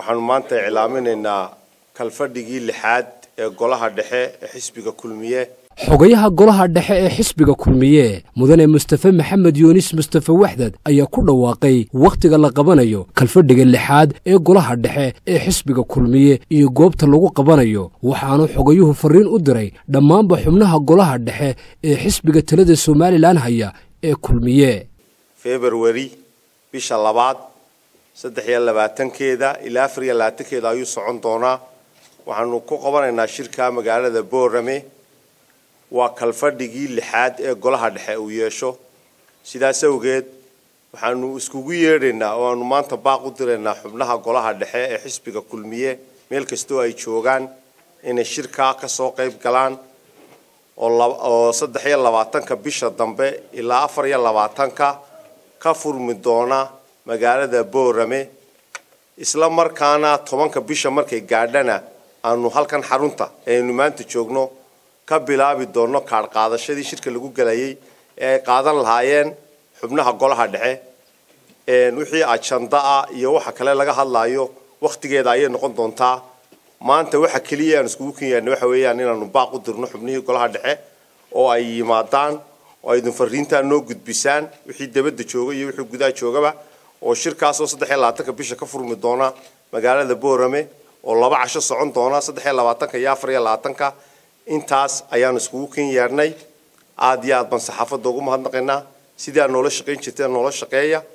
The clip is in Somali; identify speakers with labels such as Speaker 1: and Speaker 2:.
Speaker 1: waxaanu maanta iclaaminaynaa kalfadhigii lixaad ee golaha dhexe ee xisbiga kulmiye
Speaker 2: xogayaha golaha dhexe ee xisbiga kulmiye mudane mustafe maxamed yuunis mustafe waxdad ayaa ku dhawaaqay wakhtiga la qabanayo kalfadhiga lixaad ee golaha dhexe ee xisbiga kulmiye iyo goobta lagu qabanayo waxaanu xogayuhu farriin u diray dhammaanba xubnaha golaha dhexe ee xisbiga talada somalilan haya ee kulmiye
Speaker 1: februari bisha labaad saddex iyo labaatankeeda ilaa afar iyo labaatankeeda ayuu socon doonaa waxaanu ku qabanaynaa shirka magaalada boorame waa kalfadhigii lixaad ee golaha dhexe uu yeesho sidaas awgeed waxaanu iskugu yeedhaynaa oo aanu maanta baaq u diraynaa xubnaha golaha dhexe ee xisbiga kulmiye meel kastoo ay joogaan inay shirkaa ka soo qayb galaan oo saddex iyo labaatanka bisha dambe ilaa afar iyo labaatanka ka furmi doona magaalada boorame isla markaana tobanka bisha markay gaadhana aanu halkan xarunta ee aynu maanta joogno ka bilaabi doono kaadh qaadashadii shirka lagu gelayay ee ay qaadan lahaayeen xubnaha golaha dhexe wixii ajanda ah iyo waxa kale laga hadlaayo wakhtigeeda ayay noqon doontaa maanta waxa keliya aan iskugu kenyaana waxa weeyaan inaanu baaq u dirno xubnihii golaha dhexe oo ay yimaadaan oo ay idin fariintaa noo gudbisaan wixii dabadda jooga iyo wixii gudaha joogaba oo shirkaasoo saddex iyo labaatanka bisha ka furmi doona magaalada boorame oo laba casho socon doona saddex iyo labaatanka iyo afar iyo labaatanka intaas ayaanu iskugu ken yeernay aada iyo aad baan saxaafadda ugu mahadnaqaynaa sidii aad noola shaqayn jirteen noola shaqeeya